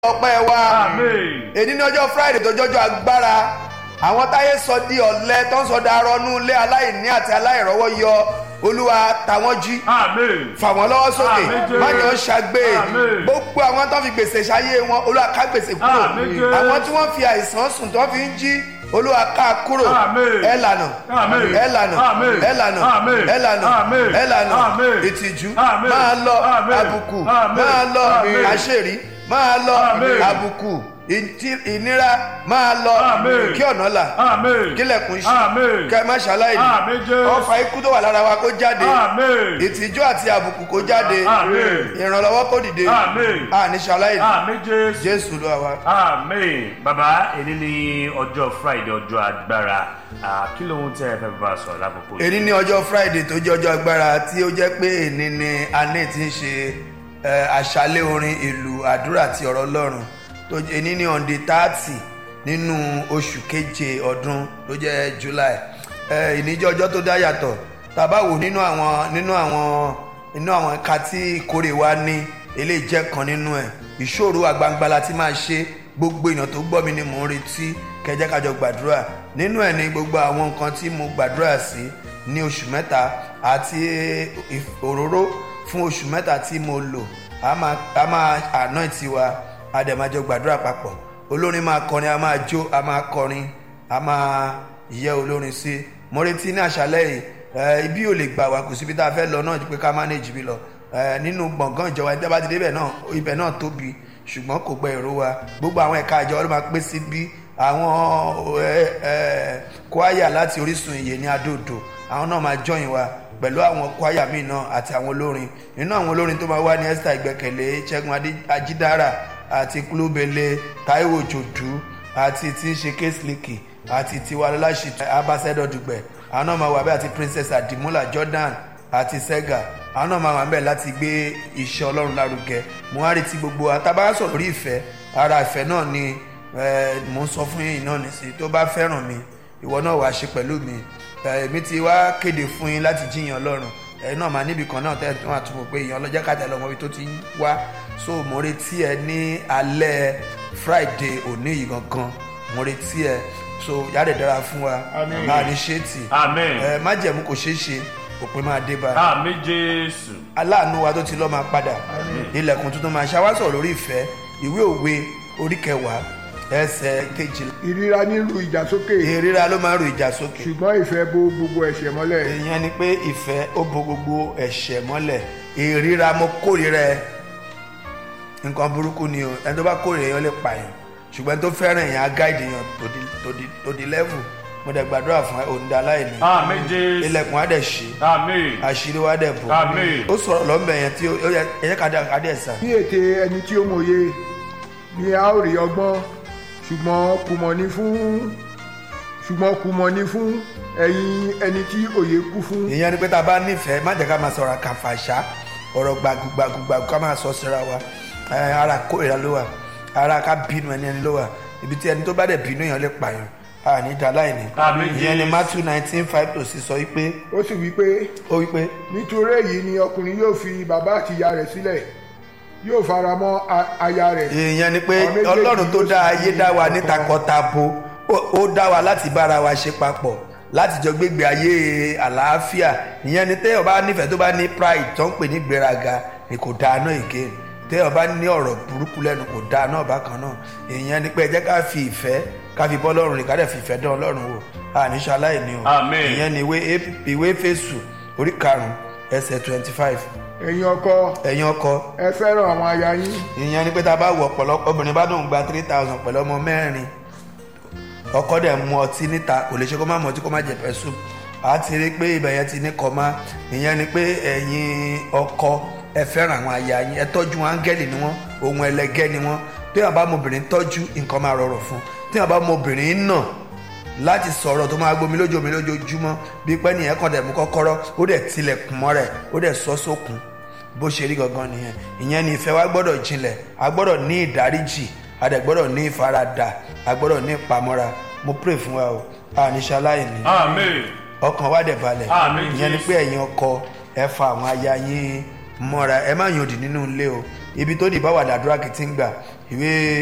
ọpẹ́ wa Àmín. èyí ní ọjọ́ friday tó jọjọ́ agbára àwọn táyé sọ di ọ̀lẹ tó ń sọ darọ́nú ilé aláìní àti aláìrọ́wọ́ yọ olúwa tàwọn jí Àmín. fà wọ́n lọ́wọ́ sókè Àmín, Jésù. má jẹ́ wọ́n ṣàgbé Àmín. gbogbo àwọn tó fi gbèsè ṣayé wọn olúwa ká gbèsè kúrò Àmín, Jésù. àwọn tí wọ́n fi àìsàn sùn tó fi ń jí olúwa ká kúrò Àmín. ẹ lànà Àmín. ẹ lànà Àmín. ẹ lànà Àmín. ẹ lànà Àmín. ẹ lànà Àmín. ìtìjú Àmín. máa lọ Àmín. àbùkù Àmín. máa lọ Àmín. àṣírí máa lọ Àmín. àbùkù ìtì- ìnira máa lọ Àmín. kí ọ̀nà là Àmín. kílẹ̀kùn ṣí Àmín. kẹ́ má ṣaláìní Àmín, Jésù. ọfà ikú tó wà lára wa kó jáde Àmín. ìtìjú àti àbùkù kó jáde Àmín. ìrànlọ́wọ́ kó dìde Àmín. àní ṣaláìní Àmín Jésù. jésù ló wà. Àmín. Bàbá èyí ní ọjọ́ Friday ọjọ́ agbára. Ah, Kí lóhun tẹ́ ẹ fẹ́ bá a sọ̀rọ̀ lákòókò yìí? èní ní ọjọ́ friday tó jẹ́ ọjọ́ agbára tí ó jẹ́ pé èní ni ané ti ń ṣe ẹ, àṣálẹ́ orin ìlú àdúrà àti ọ̀rọ̀ ọlọ́run tó jẹ́- èní ní on the thirty nínú oṣù keje ọdún tó jẹ́ july ẹ, èní jẹ́ ọjọ́ tó dá yàtọ̀ tàbá wò nínú àwọn nínú àwọn nínú àwọn ẹ̀ka tí ìkórè wa ní eléyìí jẹ́ kan nínú ẹ̀ ìṣòro àgbangba la ti máa ṣe gbogbo èèyàn tó gbọ́ mi ni mò ń retí kẹjẹ́ kájọ gbàdúrà nínú ẹ̀ ní gbogbo àwọn nǹkan tí mo gbàdúrà sí ní oṣù mẹ́ta àti ìf- òróró fún oṣù mẹ́ta tí mo lò a máa a máa anoint wa a dẹ̀ máa jọ gbàdúrà papọ̀ olórin máa kọrin a máa jó a máa kọrin a máa yẹ olórin sí mo retí ní àṣálẹ́ yìí ẹ, ibi ò lè gbà wá kò síbi tá a fẹ́ lọ náà ju pé ká manage bí lọ ẹ, nínú gbọ̀ngàn ìjọba ẹni tí a bá ti débẹ̀ náà ibẹ̀ náà tóbi ṣùgbọ́n kò gbẹ èrò wa gbogbo àwọn ẹ̀ka ìjọba ló máa pé síbí àwọn ẹ, ẹ, kwaya láti orísun ìyè ní adóodò àwọn náà máa join wa pẹ̀lú àwọn kwaya míì náà àti àwọn olórin nínú àwọn olórin tó máa wá ní esther ìgbẹ́kẹ̀lé ṣẹ́gun Adé- ajídára àti kúlóbele taiwo jòdú àti tí ń ṣe késliki àti tiwa lọ́láṣì abasẹ́dọ̀ dùgbẹ̀ àwọn náà máa wà bẹ́ẹ̀ àti princess adimola jordan àti sega àwọn náà máa wà bẹ́ẹ̀ láti gbé iṣẹ́ ọlọ́run lárugẹ mo wá retí gbogbo àtàbá sọ̀rọ̀ lórí ìfẹ́ ara ìfẹ́ náà ni eh, mo ń sọ fún yín náà nìsí tó bá fẹ́ràn mi ìwọ náà wàá ṣe pẹ̀lú mi Eh, èmi ti wá kéde fún yín láti jíyàn ọlọ́run ẹ náà máa níbi kan náà tẹ́ ẹ máa túbọ̀ pé èèyàn ọlọ́jẹ́ kájà lọ́mọ ibi tó ti ń wá so mo retí ẹ ní alẹ́ friday òní yìí gangan mo retí ẹ so yára dára fún wa Àmín. máa ní ṣéètì Àmín. ẹ má jẹ̀mú kò ṣeé ṣe òpin máa dé bá Àmín Jésù. aláàánú wa tó ti lọ́ máa padà ilẹ̀kùn tuntun máa ṣàwásọ̀ lórí ìfẹ́ ìwé òwe orí kẹwàá ẹsẹ̀ kejìlá ìríra nílùú ìjà sókè ìríra ló máa ń ro ìjà sókè ṣùgbọ́n ìfẹ́ bo gbogbo ẹ̀ṣẹ̀ mọ́lẹ̀ ìyẹn ni pé ìfẹ́ ó bo gbogbo ẹ̀ṣẹ̀ mọ́lẹ̀ ìríra mo kórìíra ẹ nǹkan burúkú ni o ẹni tó bá kórìíra èèyàn lè pààyàn ṣùgbọ́n ẹni tó fẹ́ràn èèyàn á gáìdì èèyàn to the- to the- to the level mo dẹ̀ gbàdúrà fún ẹ òǹda aláìní Àmín Jésù. ilẹ̀kùn á dẹ̀ ṣí Àmín. àṣírí wa dẹ̀ bò Àmín. ó sọ̀rọ̀ lọ́nbẹ̀ yẹn tí ó yẹ ẹ̀yẹ́ ká dẹ̀ ká dẹ̀ sàn. ní ète ẹni tí ó mòye ni a ó rí ọgbọ́n ṣùgbọ́n kùmọ̀ ní fún ṣùgbọ́n kùmọ̀ ní fún ẹ̀yin ẹni tí òye kú fún ìyẹn ni pé tá a bá nífẹ̀ẹ́ má jẹ́ ká máa sọ̀rọ̀ kàfàṣà ọ̀rọ̀ gbàgùgbàgùgbàgù ká máa sọ síra wa ẹ, ara kórìíra ló wà ara ká bínú ẹni ẹni ló wà ibi tí ẹni tó bá dẹ̀ bínú èèyàn lè pààyàn a ní da láìní Àmín, ìyẹn ni Jésù. matthew nineteen five to six sọ wípé ó sì wí pé ó wípé nítorí èyí ni ọkùnrin yóò fi bàbá àti ìyá rẹ̀ sílẹ̀ yóò fara mọ́ a- aya rẹ̀ ìyẹn ni pé Àwọn méjèèjì ọlọ́run tó ló dá sì ayé ní dá wa ní ọ̀kan. takọtabo ó- ó dá wa láti bára wa ṣe papọ̀ láti jọ gbégbé ayé àlàáfíà ìyẹn ni téèyàn bá nífẹ̀ẹ́ tó bá ní pride tó ń pè ní gbéraga ni kò dáa náà èké téèyàn bá ní ọ̀rọ̀ burúkú lẹ́nu kò dáa náà bákan náà ìyẹn ni pé ẹ jẹ́ ká fi ìfẹ́ ká fi bọ́ lọ́rùn rìn ká dẹ̀ fi ìfẹ́ dán ọlọ́run wò àníṣe aláìní o Àmín. ìyẹn ni ìwé Ép- ìwé Éfésù orí karùn-ún ẹsẹ̀ twenty five ẹ̀yin ọkọ ẹ̀yin ọkọ ẹ fẹ́ràn àwọn aya yín ìyẹn ni pé tá a bá wọ ọ̀pọ̀lọpọ̀ obìnrin bá dùn gba three thousand pẹ̀lú ọmọ mẹ́rin ọkọ dẹ̀ mu ọtí níta kò lè ṣe kó má mu ọtí kó má jẹ pẹ̀sù a ti rí i pé ibẹ̀ yẹn ti ní kọ́má ìyẹn ni pé ẹ̀yin ọkọ ẹ fẹ́ràn àwọn aya yín ẹ tọ́jú wọn áńgẹ́lì ni wọ́n ohun ẹlẹgẹ́ ni wọ́n tí wọn bá mọ obìnrin tọ́jú nǹkan máa rọrùn fún tí wọn bá mọ obìnrin náà láti sọ̀rọ̀ tó máa gbomi lójú omi lójoojúmọ́ bí pẹ́ nìyẹn kàn dẹ̀ mú kọ́kọ́rọ́ ó dẹ̀ tilẹ̀kùn mọ́ rẹ̀ ó dẹ̀ sọ sókun bó ṣe rí gangan nìyẹn ìyẹn ni ìfẹ́ wa gbọ́dọ̀ jinlẹ̀ a gbọ́dọ̀ ní ìdáríjì a dẹ̀ gbọ́dọ̀ ní ìfaradà a gbọ́dọ̀ ní ìpamọ́ra mo pray fún wa o àníṣe aláìní Àmín. ọkàn wa dẹ̀ balẹ̀ Àmín, ìyẹn ni Jésù. pé ẹ̀yin ọkọ ẹ fa àwọn aya yín mọ́ra ẹ má yàn òdì nínú ilé o ibi tó ní ìbáwàdà àdúrà kìí ti ń gbà ìwé